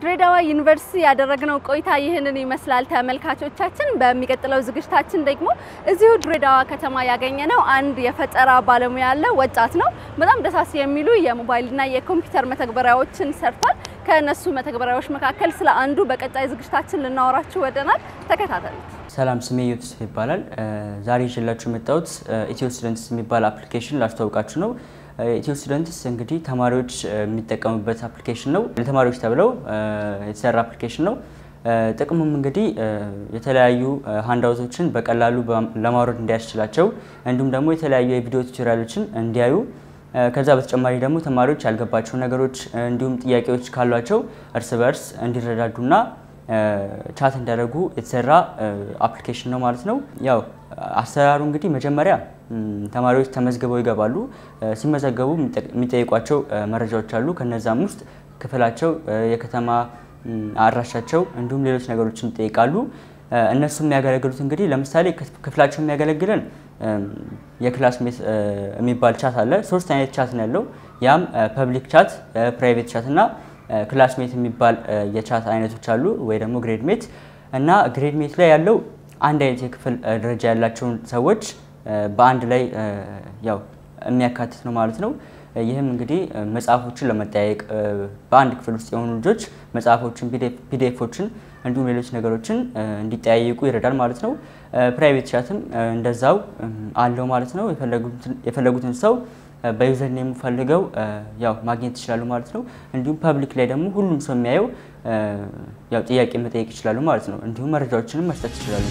በድሬዳዋ ዩኒቨርሲቲ ያደረግነው ቆይታ ይህንን ይመስላል ተመልካቾቻችን። በሚቀጥለው ዝግጅታችን ደግሞ እዚሁ ድሬዳዋ ከተማ ያገኘነው አንድ የፈጠራ ባለሙያ ያለ ወጣት ነው። በጣም ደሳስ የሚሉ የሞባይልና የኮምፒውተር መተግበሪያዎችን ሰርቷል። ከእነሱ መተግበሪያዎች መካከል ስለ አንዱ በቀጣይ ዝግጅታችን ልናወራችሁ ወደናል። ተከታተሉት። ሰላም ስሜ ዮትስ ይባላል። ዛሬ ይዤላችሁ የመጣሁት ኢትዮ ስቱደንትስ የሚባል አፕሊኬሽን ላስተዋውቃችሁ ነው። ኢትዮ ስቱደንትስ እንግዲህ ተማሪዎች የሚጠቀሙበት አፕሊኬሽን ነው። ለተማሪዎች ተብለው የተሰራ አፕሊኬሽን ነው። ጥቅሙም እንግዲህ የተለያዩ ሃንዳውቶችን በቀላሉ ለማውረድ እንዲያስችላቸው እንዲሁም ደግሞ የተለያዩ የቪዲዮ ቱቶሪያሎችን እንዲያዩ ከዛ በተጨማሪ ደግሞ ተማሪዎች ያልገባቸው ነገሮች እንዲሁም ጥያቄዎች ካሏቸው እርስ በርስ እንዲረዳዱና ቻት እንዲያደርጉ የተሰራ አፕሊኬሽን ነው ማለት ነው። ያው አሰራሩ እንግዲህ መጀመሪያ ተማሪዎች ተመዝግበው ይገባሉ። ሲመዘገቡ የሚጠይቋቸው መረጃዎች አሉ። ከነዛም ውስጥ ክፍላቸው፣ የከተማ አድራሻቸው እንዲሁም ሌሎች ነገሮችን ይጠይቃሉ። እነሱ የሚያገለግሉት እንግዲህ ለምሳሌ ክፍላቸው የሚያገለግለን የክላስሜት የሚባል ቻት አለ። ሶስት አይነት ቻት ነው ያለው። ያም ፐብሊክ ቻት፣ ፕራይቬት ቻት እና ክላስሜት የሚባል የቻት አይነቶች አሉ ወይ ደግሞ ግሬድ ሜት እና ግሬድ ሜት ላይ ያለው አንድ አይነት የክፍል ደረጃ ያላቸውን ሰዎች በአንድ ላይ ያው የሚያካትት ነው ማለት ነው። ይህም እንግዲህ መጽሐፎችን ለመጠያየቅ በአንድ ክፍል ውስጥ የሆኑ ልጆች መጽሐፎችን፣ ፒዲኤፎችን እንዲሁም ሌሎች ነገሮችን እንዲጠያየቁ ይረዳል ማለት ነው። ፕራይቬት ቻትም እንደዛው አለው ማለት ነው። የፈለጉትን ሰው በዩዘር ኔም ፈልገው ያው ማግኘት ይችላሉ ማለት ነው። እንዲሁም ፐብሊክ ላይ ደግሞ ሁሉም ሰው የሚያየው ያው ጥያቄ መጠየቅ ይችላሉ ማለት ነው። እንዲሁም መረጃዎችንም መስጠት ይችላሉ።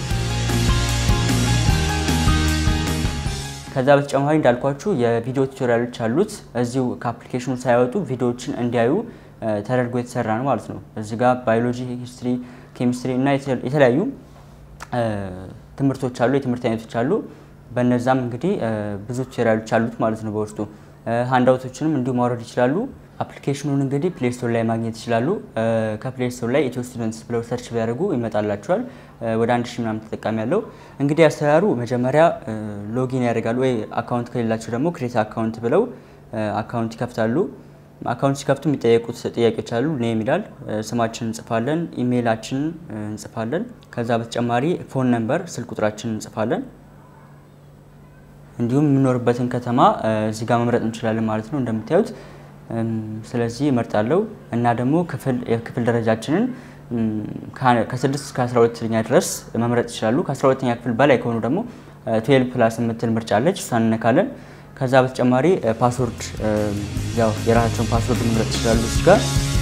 ከዛ በተጨማሪ እንዳልኳችሁ የቪዲዮ ቱቶሪያሎች አሉት። እዚሁ ከአፕሊኬሽኑ ሳይወጡ ቪዲዮዎችን እንዲያዩ ተደርጎ የተሰራ ነው ማለት ነው። እዚህ ጋር ባዮሎጂ፣ ሂስትሪ፣ ኬሚስትሪ እና የተለያዩ ትምህርቶች አሉ፣ የትምህርት አይነቶች አሉ። በነዛም እንግዲህ ብዙ ቱቶሪያሎች አሉት ማለት ነው በውስጡ። ሃንዳውቶችንም እንዲሁ ማውረድ ይችላሉ። አፕሊኬሽኑን እንግዲህ ፕሌይ ስቶር ላይ ማግኘት ይችላሉ። ከፕሌይ ስቶር ላይ ኢትዮ ስቱደንትስ ብለው ሰርች ቢያደርጉ ይመጣላቸዋል። ወደ አንድ ሺህ ምናምን ተጠቃሚ ያለው እንግዲህ አሰራሩ መጀመሪያ ሎጊን ያደርጋሉ ወይ አካውንት ከሌላቸው ደግሞ ክሬት አካውንት ብለው አካውንት ይከፍታሉ። አካውንት ሲከፍቱ የሚጠየቁት ጥያቄዎች አሉ። ኔም ይላል። ስማችን እንጽፋለን፣ ኢሜይላችን እንጽፋለን። ከዛ በተጨማሪ ፎን ነምበር፣ ስልክ ቁጥራችን እንጽፋለን። እንዲሁም የምኖርበትን ከተማ እዚህ ጋር መምረጥ እንችላለን ማለት ነው እንደምታዩት። ስለዚህ እመርጣለሁ እና ደግሞ ክፍል የክፍል ደረጃችንን ከ6 እስከ 12ኛ ድረስ መምረጥ ይችላሉ። ከ12ኛ ክፍል በላይ ከሆኑ ደግሞ ትዌልቭ ፕላስ የምትል ምርጫ አለች፣ እሷን እነካለን። ከዛ በተጨማሪ ፓስወርድ ያው የራሳቸውን ፓስወርድ መምረጥ ይችላሉ እዚህ ጋር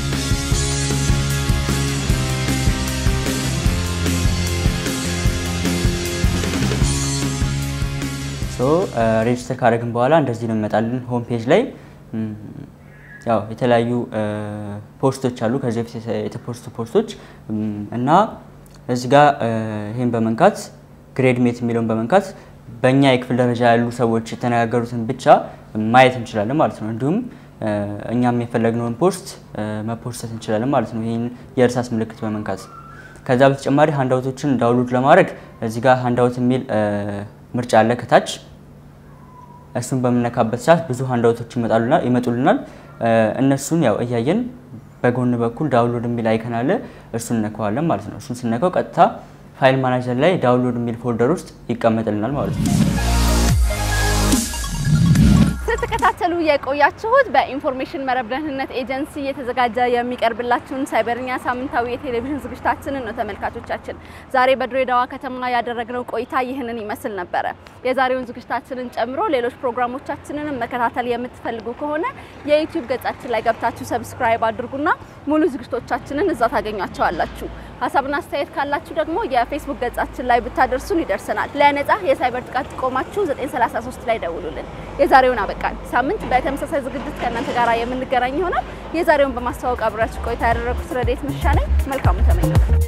ሬጅስተር ካደረግን በኋላ እንደዚህ ነው የሚመጣልን ሆም ፔጅ ላይ ያው የተለያዩ ፖስቶች አሉ ከዚህ በፊት የተፖስቱ ፖስቶች እና እዚህ ጋር ይህን በመንካት ግሬድ ሜት የሚለውን በመንካት በእኛ የክፍል ደረጃ ያሉ ሰዎች የተነጋገሩትን ብቻ ማየት እንችላለን ማለት ነው። እንዲሁም እኛም የፈለግነውን ፖስት መፖስተት እንችላለን ማለት ነው። ይህን የእርሳስ ምልክት በመንካት ከዛ በተጨማሪ ሃንዳውቶችን ዳውንሎድ ለማድረግ እዚህ ጋር ሃንዳውት የሚል ምርጫ አለ ከታች እሱን በምነካበት ሰዓት ብዙ ሃንዳውቶች ይመጡልናል። እነሱን ያው እያየን በጎን በኩል ዳውንሎድ የሚል አይከን አለ። እሱን እነካዋለን ማለት ነው። እሱን ስነካው ቀጥታ ፋይል ማናጀር ላይ ዳውንሎድ የሚል ፎልደር ውስጥ ይቀመጥልናል ማለት ነው። ስትከታተሉ የቆያችሁት በኢንፎርሜሽን መረብ ደህንነት ኤጀንሲ እየተዘጋጀ የሚቀርብላችሁን ሳይበርኛ ሳምንታዊ የቴሌቪዥን ዝግጅታችንን ነው ተመልካቾቻችን። ዛሬ በድሬዳዋ ከተማ ያደረግነው ቆይታ ይህንን ይመስል ነበረ። የዛሬውን ዝግጅታችንን ጨምሮ ሌሎች ፕሮግራሞቻችንንም መከታተል የምትፈልጉ ከሆነ የዩቲዩብ ገጻችን ላይ ገብታችሁ ሰብስክራይብ አድርጉና ሙሉ ዝግጅቶቻችንን እዛ ታገኟቸዋላችሁ። ሀሳብና አስተያየት ካላችሁ ደግሞ የፌስቡክ ገጻችን ላይ ብታደርሱን ይደርሰናል። ለነጻ የሳይበር ጥቃት ጥቆማችሁ 933 ላይ ደውሉልን። የዛሬውን አበቃል። ሳምንት በተመሳሳይ ዝግጅት ከእናንተ ጋር የምንገናኝ ይሆናል። የዛሬውን በማስተዋወቅ አብራችሁ ቆይታ ያደረጉት ረዴት ምሻ ነኝ። መልካሙ ተመኘው።